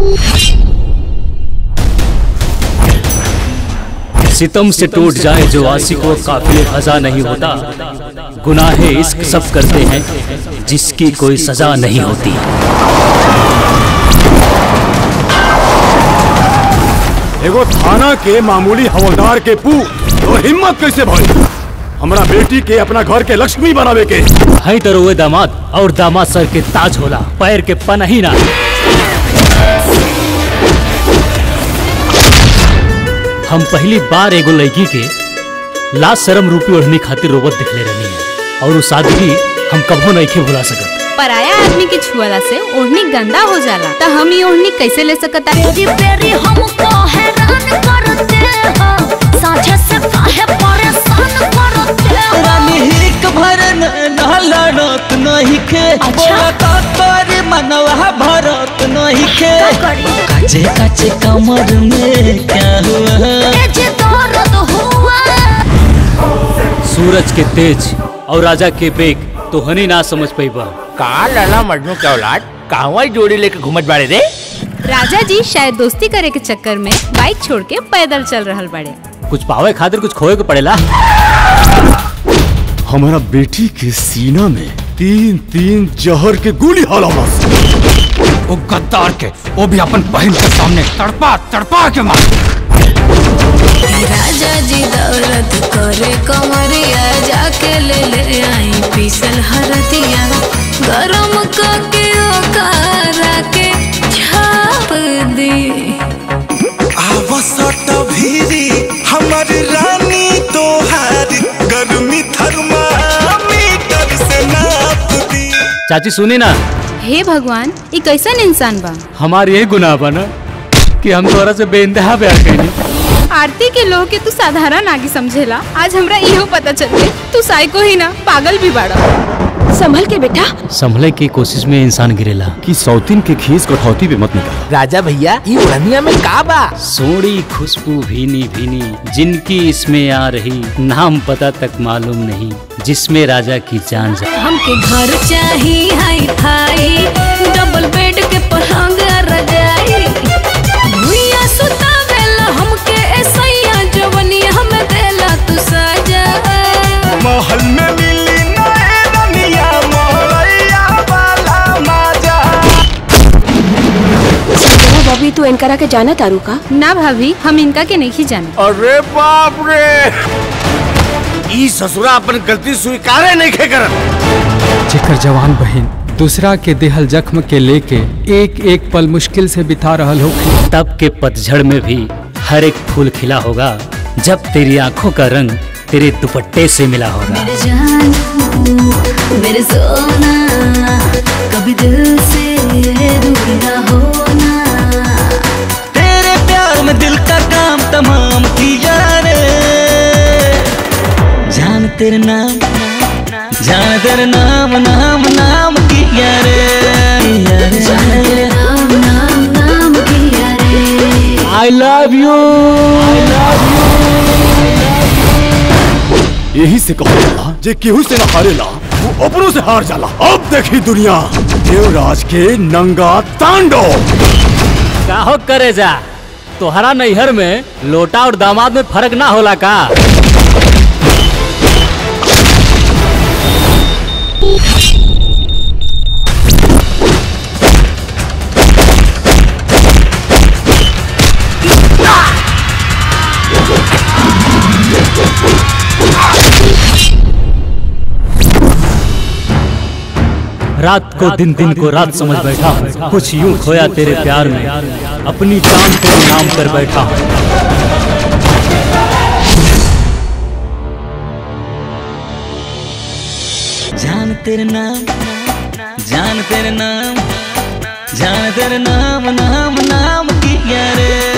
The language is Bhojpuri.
सितम से टूट जाए जो आशिकों काफिले खजा नहीं होता गुनाहे इश्क सब करते हैं जिसकी कोई सजा नहीं होती एगो थाना के मामूली हवलदार के पू तो हिम्मत कैसे भई हमरा बेटी के अपना घर के लक्ष्मी बनावे के है तो रोए दामाद और दामाद सर के ताज होला पैर के पनही ना हम पहली बार एगो लड़की के लाज शर्म रूपी ओढ़नी खातिर रोबत दिखले रहनी है और उस सादगी हम कभो नहीं के भुला सकत पराया आदमी के छुअला से ओढ़नी गंदा हो जाला त हम ये ओढ़नी कैसे ले सकता पेरी पेरी हमको हैरान करते हो साझे से काहे परेशान करते हो रानी हिक भर न लड़त नहीं खे बोला का तोरी मनवा भरत नहीं खे काचे काचे कमर में क्या हुआ ए जे दर्द हुआ सूरज के तेज और राजा के बेग तो हनी ना समझ पैबा का लाला मजनू के औलाद कहवा जोड़ी लेके घूमत बाड़े रे राजा जी शायद दोस्ती करे के चक्कर में बाइक छोड़ के पैदल चल रहल बड़े कुछ पावे खातिर कुछ खोए के पड़ेला हमारा बेटी के सीना में तीन तीन जहर के गोली हाला वो गद्दार के वो भी अपन बहन के सामने तड़पा तड़पा के मार राजा जी दौलत करे कमरिया जाके ले ले आई पीसल हरदिया गरम करके ओकारा के छाप दी आवसट भीरी हमर रानी तोहार गर्मी थर्मामीटर से नाप दी चाची सुनी ना हे भगवान ये कैसन इंसान बा हमारी यही गुनाह बा ना कि हम तोरा से बेइंतहा प्यार कइनी आरती के लोग के तू साधारण आगे समझेला आज हमरा इहो पता चल गई तू साइको ही ना पागल भी बाड़ा संभल के बेटा संभले की कोशिश में इंसान गिरेला कि सौतीन के खीस कठौती पे मत निकाल राजा भैया ई ओढ़निया में का बा सोड़ी खुशबू भीनी भीनी जिनकी इसमें आ रही नाम पता तक मालूम नहीं जिसमें राजा की जान जा हमके घर चाही हाई फाई डबल बेड के पलंग रजाई भुइया सुतावेला हमके ऐसैया जवनिया हम देला तू सजा महल में मिली नए रनिया मोहैया वाला मजा बबी तू इनकरा के जाना तारू का ना भाभी हम इनका के नहीं जाने अरे बाप रे ई ससुरा अपन गलती स्वीकारे नहीं खे करत जेकर जवान बहन दूसरा के देहल जख्म के लेके एक एक पल मुश्किल से बिता रहल होगी तब के पतझड़ में भी हर एक फूल खिला होगा जब तेरी आंखों का रंग तेरे दुपट्टे से मिला होगा मेरे जान मेरे सोना कभी दिल से दूर ना होना तेरे प्यार में दिल का काम तमाम किया रे जान तेरे नाम जान तेरे नाम नाम नाम किया रे किया रे। जान तेरे नाम नाम नाम किया रे आई लव यू यही से कहो जाला जे केहू से ना हारेला वो अपनों से हार जाला अब देखी दुनिया देवराज के नंगा तांडव काहो करे जा तोहरा नैहर में लोटा और दामाद में फर्क ना होला का रात को दिन दिन को रात समझ बैठा हूँ कुछ यूं खोया तेरे प्यार में अपनी जान तेरे नाम कर बैठा हूँ जान तेरे नाम जान तेरे नाम जान तेरे नाम नाम नाम किया रे